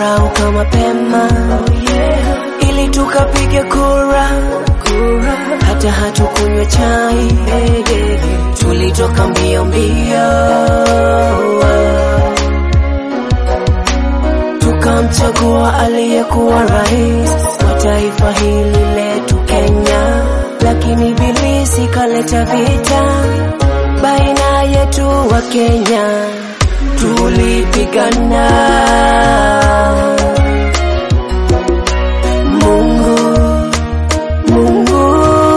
tukarauka mapema ili tukapige kura, hata hatukunywa chai, tulitoka mbio mbio, tukamchagua aliyekuwa rais wa taifa hili letu Kenya, lakini ibilisi kaleta vita baina yetu wa Kenya, tulipigana. Mungu, Mungu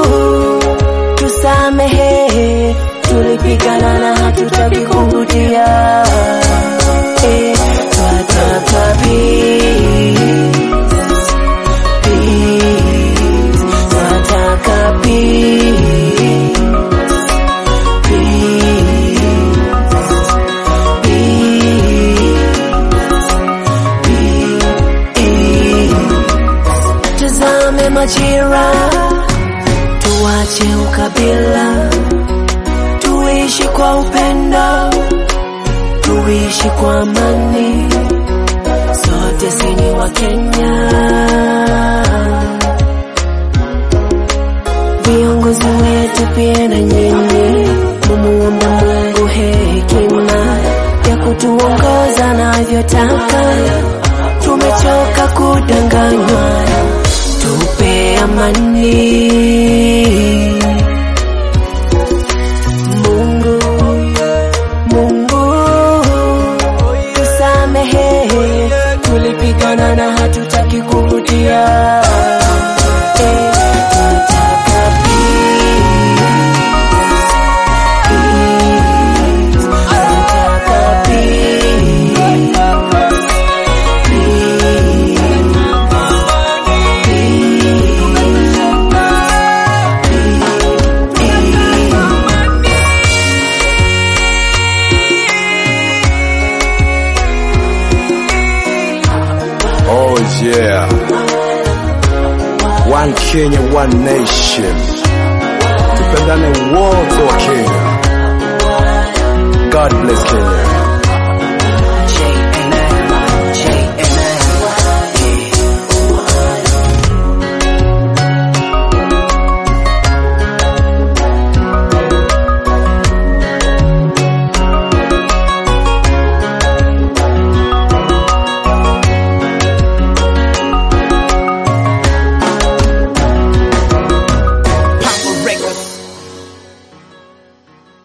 tusamehe, tulipigana na hatutaki kurudia. Eh, twataka peace, peace, twataka peace, Tazame majira, tuache ukabila, tuishi kwa upendo, tuishi kwa amani, sote sini wa Kenya. Viongozi wetu pia na nyinyi, mumuombe Mungu hekima ya kutuongoza navyotaka. Tumechoka kudanganywa, tupe amani. Mungu, Mungu tusamehe, tulipigana na hatutaki kurudia. Eh, tunataka peace, peace, tunataka peace. Oh yeah. One Kenya, one nation. Tupendane wote wa Kenya. God bless Kenya.